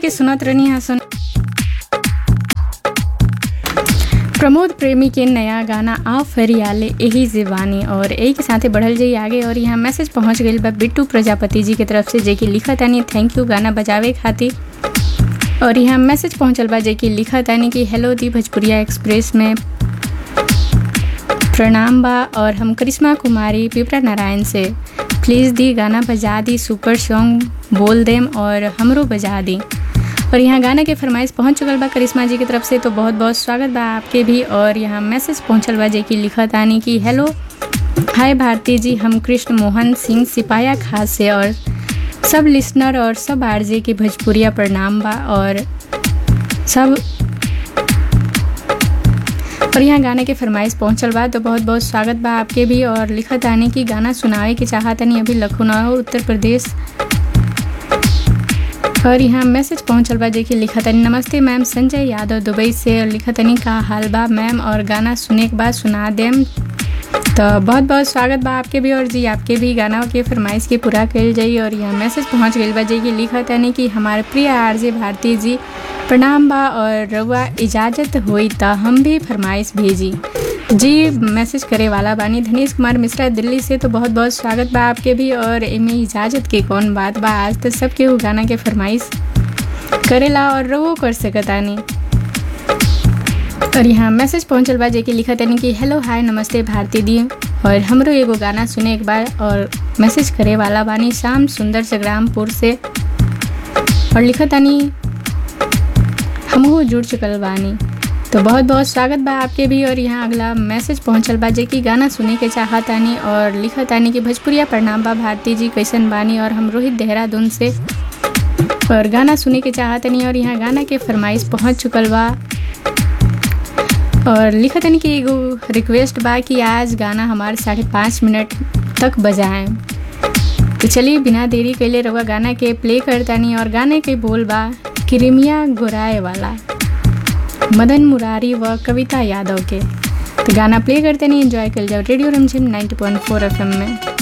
के सुनत रहनी है सुन प्रमोद प्रेमी के नया गाना आ फरियाले यही जीवानी और यही के साथे बढ़ल जाई आगे और यहाँ मैसेज पहुँच गई बा बिट्टू प्रजापति जी के तरफ से जेकि लिखा तानी थैंक यू गाना बजावे खातिर और यहाँ मैसेज पहुँचल बा जेकि लिखा तानी कि हेलो दी भोजपुरिया एक्सप्रेस में प्रणाम बा और हम करिश्मा कुमारी पिपरा नारायण से प्लीज़ दी गाना बजा दी सुपर सॉन्ग बोल देम और हमरो बजा दी और यहाँ गाना के फरमाइश पहुँच चुकल बा करिश्मा जी की तरफ से तो बहुत बहुत स्वागत बा आपके भी और यहाँ मैसेज पहुँचल बा जे कि लिखत आनी कि हेलो हाय भारती जी हम कृष्ण मोहन सिंह सिपाया खास से और सब लिसनर और सब आरजे के भोजपुरिया प्रणाम बा और सब और यहाँ गाने के फरमाइश पहुँचल बा तो बहुत बहुत स्वागत बा आपके भी और लिखत आने की गाना सुनावे के चाहतनी अभी लखनऊ उत्तर प्रदेश और यहाँ मैसेज पहुँचल बा जेकि लिखतनी नमस्ते मैम संजय यादव दुबई से और लिखतनी का हाल बा मैम और गाना सुने के बाद सुना देम तो बहुत बहुत स्वागत बा आपके भी और जी आपके भी गाना के फरमाइश के पूरा कल जाई और यहाँ मैसेज पहुँच गई बा जे कि लिखत यानी कि हमारे प्रिय आरजे भारती जी प्रणाम बा और रउआ इजाज़त हुई तो हम भी फरमाइश भेजी जी मैसेज करे वाला बानी धनेश कुमार मिश्रा दिल्ली से तो बहुत बहुत स्वागत बा आपके भी और एमे इजाज़त के कौन बात बा आज तो सबके वो गाना के फरमाइश करेला और रवो कर सकतानी और यहाँ मैसेज पहुँचल बा जेकि लिखत यानी कि हेलो हाय नमस्ते भारती दी और हमरो एगो गाना सुने एक बार और मैसेज करे वाला बानी शाम सुंदर संग्रामपुर से और लिखत यानी हमहू जुड़ चुकल बानी तो बहुत बहुत स्वागत बा आपके भी और यहाँ अगला मैसेज पहुँचल बा जे कि गाना सुने के चाहतानी और लिखतानी कि भोजपुरिया प्रणाम बा भारती जी कैसन बानी और हम रोहित देहरादून से और गाना सुने के चाहतनी और यहाँ गाना के फरमाइश पहुँच चुकल बा और लिखतनी कि एगो रिक्वेस्ट बा कि आज गाना हमारे साढ़े पाँच मिनट तक बजाएं तो चलिए बिना देरी कैले रहुआ गाना के प्ले करतानी और गाने के बोल बा क्रिमिया गोराए वाला मदन मुरारी व कविता यादव के तो गाना प्ले करते नहीं एंजॉय कर जाओ रेडियो रमझिम 90.4 एफएम में